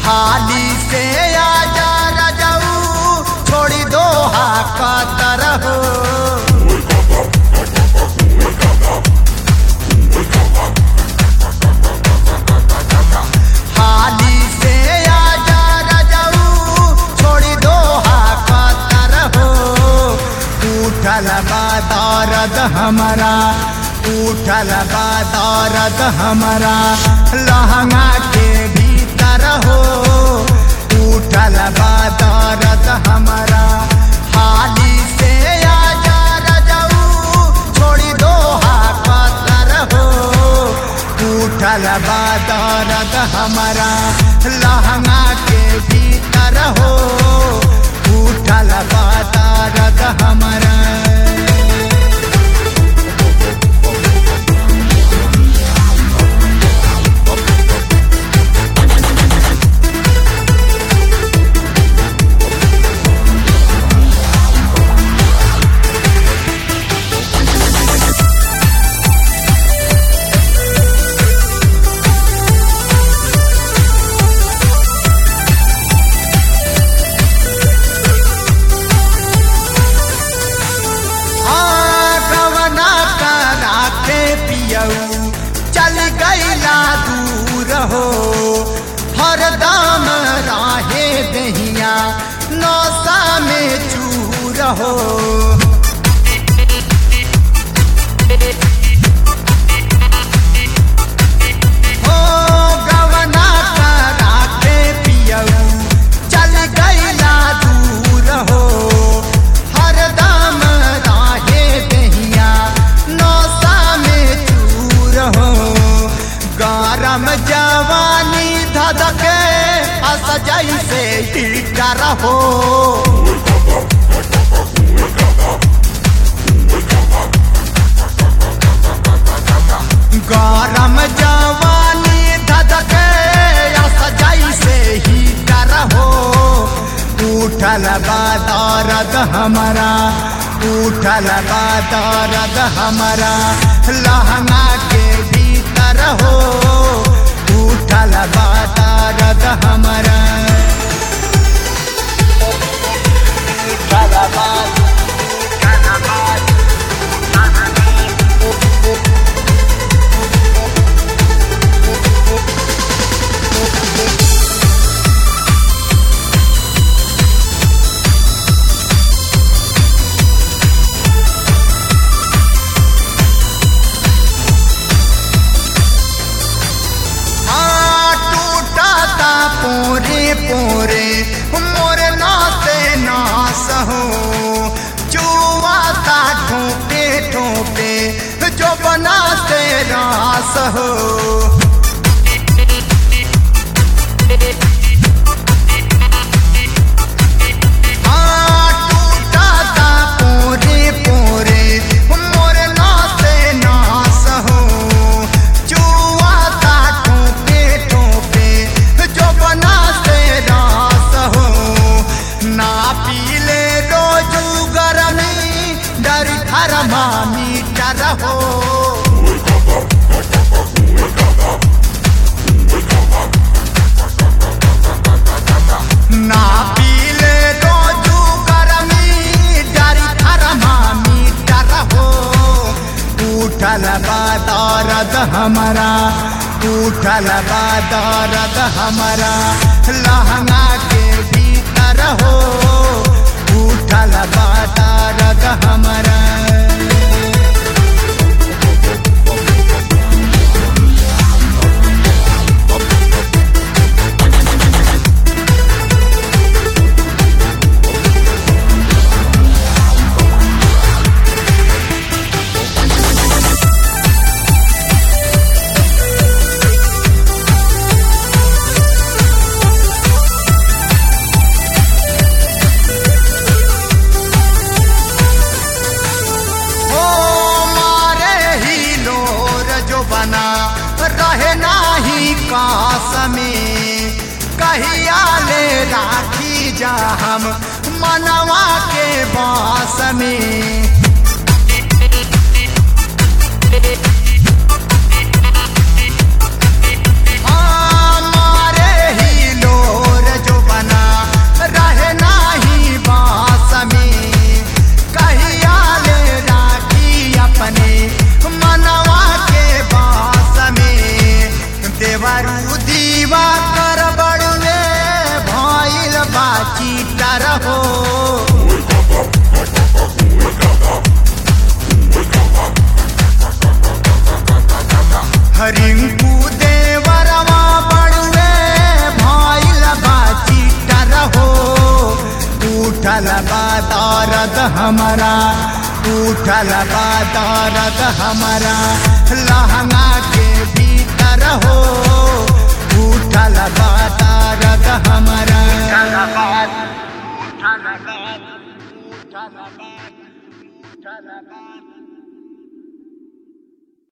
हाली से आजा रजऊ छोड़ी दो हाकतर हो हाली से आजा रजऊ छोड़ी दो हाकतर हो उठल बा दर्द हमारा उठल बा दर्द हमारा लहंगा के भीतर हो उठल बा दर्द हमारा हाली से आजा रजऊ छोड़ी दो हाकतर हो उठल बा दर्द हमारा लहंगा के भीतर हो उठल बा दर्द हमारा गवना करा के पियऊ चल गईला दूर हो हरदम राहे दहिया नौसा में चूर हो हो गवना करा के पियऊ चल गईला दूर हो हरदम राहे दहिया नौसा में चूर हो गरम जवानी धधके असजई से हीटर हो गरम जवानी धधके असजई से हीटर हो उठल बा दर्द हमारा उठल बा दर्द हमारा लहंगा के भीतर हो उठल बा दर्द हमारा उठल बा उठल बा हाँ, टूटाता पोरे पोरे मोर नाते नास हो जुआता ठोपे ठोपे जो बनाते रास हो हाँ, टूटाता पोरे पोरे मोर नाते नास हो जुआता ठोपे ठोपे जो बनाते रास हो ना पीले रोजू गरमी डर थर्मामीटर हो ना पीले रोजू गरमी डर थर्मामीटर हो उठल बा दर्द हमारा उठल बा दर्द हमारा लहंगा के भीतर हो उठल बा दर्द हमारा ओ मारे ही लोर जो बना रहे नाही कास में कहिया ले राखी जा हम मनवा के बास में हमारे ही लोर हो हरिंकू देवरवा बड़ुए भइल बा चीटर हो उठल बा दर्द हमारा उठल बा दर्द हमारा लहंगा के भीतर हो उठल बा दर्द हमारा उठल बा उठल बा उठल बा